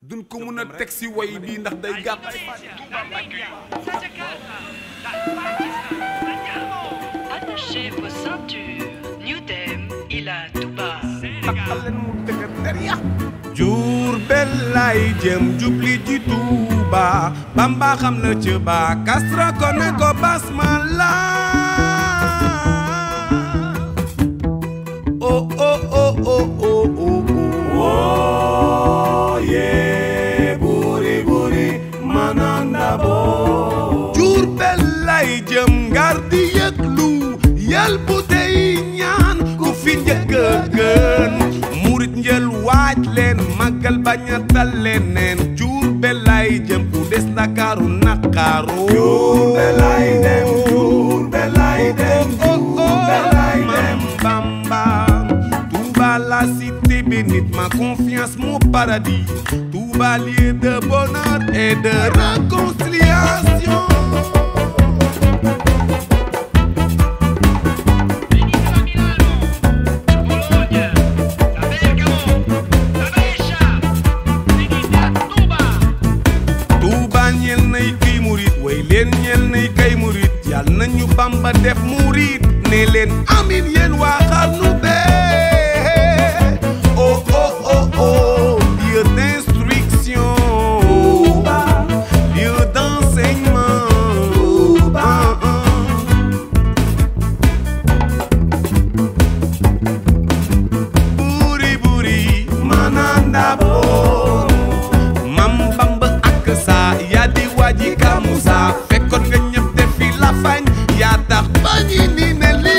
duñ ko mun a teg si way bii ndax day gàtt Attachez vos ceintures. New Dem, il a tout bas. taxal leen mu dëgër der ya Jurbel lay jëm jubli ji Tuuba Bamba xam na ci ba Kastra ko ne ko basmala oh oh oh oh oh oh oh yeah buri buri mananda bo Jurbel lay jëm ngar di yëglu yal bu tey ñaan ku fi njëkk a gën murit njël waaj leen màggal bañ a tal leneen Jurbel lay jëm ku des Ndakaaru naqaaru Jurbel lay dem Jurbel lay dem Jurbel lay dem Bamba Touba la cité bénite ma confiance mon paradis Touba lieu de bonheur et de réconciliation Touba ñeel nay kay murit way leen ñeel nay kay murit yàlla nañu Bamba def murit ne leen amin yéen waa xarnu bee oh oh oh oh lieu d'instruction lieu d'enseignement ah, ah. buri buri mananda bo mam bamba ak sa yaa di waji kamusa fekkoon nga ñëpp def fi la fañ yaa tax bañi ni ne li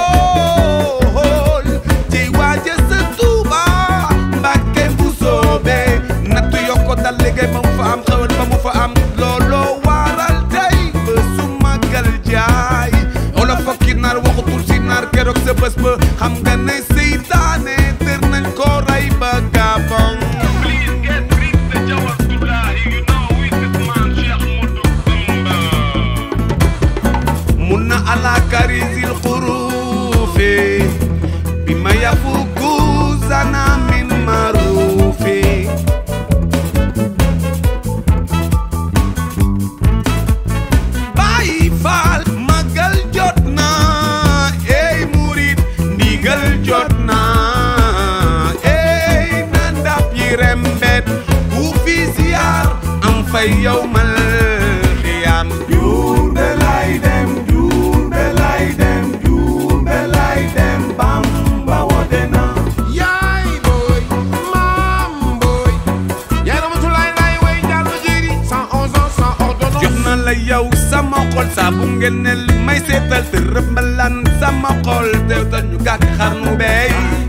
bool ci waaje sa tuuba mbàkke bu soobe nattu yokko dal liggéey ba mu fa am xewal ba mu fa am looloo waral tey ba su màggal jaay olo fokki naar waxutul si naar keroog sa bés ba xam nga ne seytaane tër nañ ko rey ba gabon mun na ala karisil xurufi bi ma yafuku zana min marufi Baay Faal magal jot na ey murit ndigal jot na ey na ndap yi rembet ku fi ziyaar am fay yow mal xiyaam Jurbel lay dem Jurbel lay dem Jurbel lay dem Bamba wote na yaay booy maam booy yaay ramatulaay laay way jàll jëri 111 ans sans ordonnance jox na la yow sama xol saa bu ngeen ne may seetal te rëbb mbalaan sama xol te ñu gàkk xarnu bey